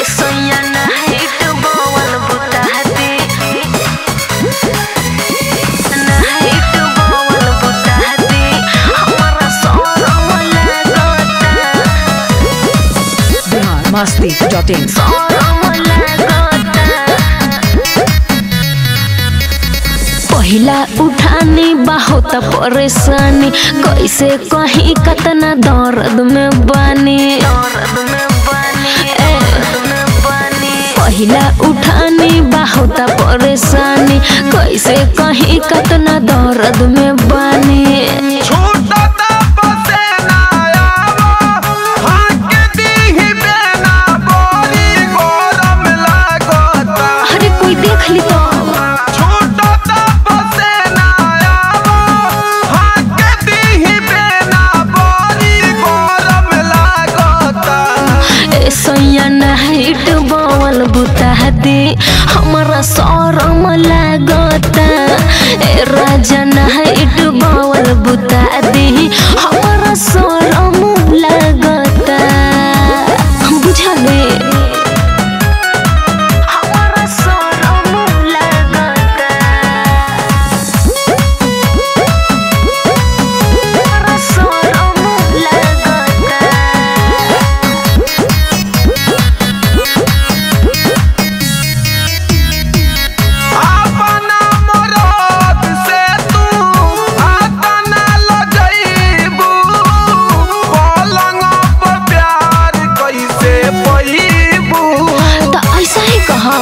सोया night बवल बुताती night बवल बुताती हमारा सोरम लागता बिहार मस्ती dot in सोरम लागता पहिला उठानी बहुत परेशानी कैसे कहीं कतना दर्द में बानी दर्द में बानी पहिला उठानी बहुत परेशानी कैसे कहीं कतना दर्द में बानी छूटता पसेना आवो हाक दीही बेना बोरी गरम लागता अरे कोई देख ली तो छूटता पसेना आवो हाक दीही बेना बोरी गरम लागता ए सैया नाइट बवल बुताती हमारा शरम लागता ए राजा नाइट बवल बुताती हमारा शरम लागता बुझले हमारा शरम लागता हमारा शरम लागता अपना मरद से तू आतना लजइबू पलंग पर प्यार कैसे पइबू तो ऐसा ही कहा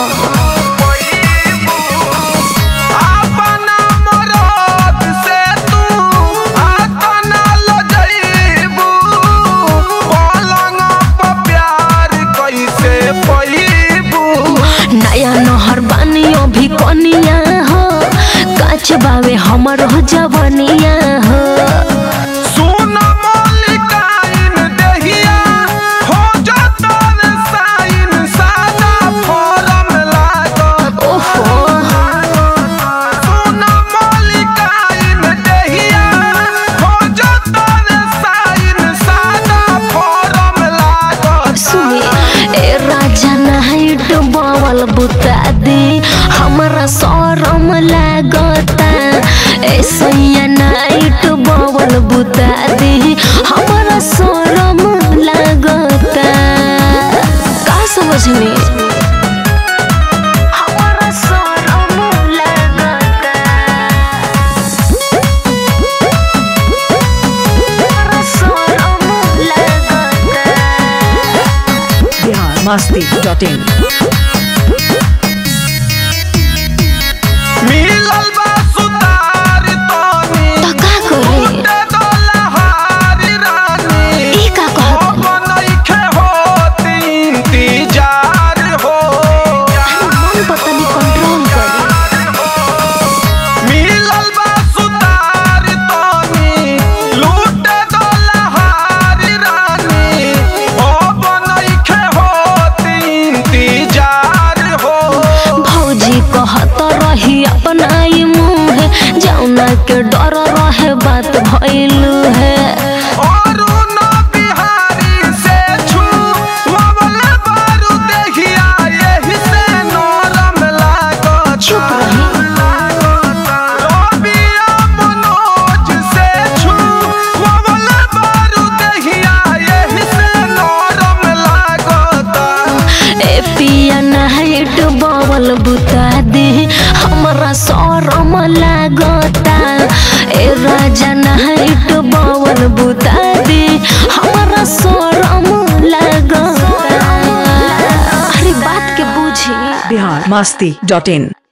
अपना मरद से तू आतना लजइबू पलंग पर प्यार कैसे पइबू नया नहर बानी अभी कनिया हो काच बावे हमर हो जवनिया हो सुन मलिकाइन देहिया हो जाता रे साइन सादा फॉर्म लागत ओहो सुन मलिकाइन देहिया हो जाता रे साइन सादा फॉर्म लागत सुनी ए राजा नाइट बवल बुता दी हमारा शरम लागता ए सैया नाइट बवल बुता दी हमारा शरम लागता का समझनी हमारा शरम लागता हमारा शरम लागता बिहार मस्ती डॉट इन मिलल बा सुतार तोनी तो का करे उठे दोलहारी रानी ई का कहत अब नइखे होत इंतजार हो मन पतनी कंट्रोल करी मिलल बा सुतार तोनी लूटे दोलहारी रानी अब नइखे होत इंतजार हो भौजी कहत रही अपना ई मुँह जौना के डर रहे बात भइलू है अरुण बिहारी से छू वबल बारू देखिया यही से नरम लागत चुप रही रबिया मनोज से छू वबल बारू देखिया यही से नरम लागत ए पिया नाइट बवल बुता दी हमारा शरम लागता ए राजा नाइट बवल बुता दी हमारा शरम लागता अरे बात के बुझी बिहार मस्ती डॉट इन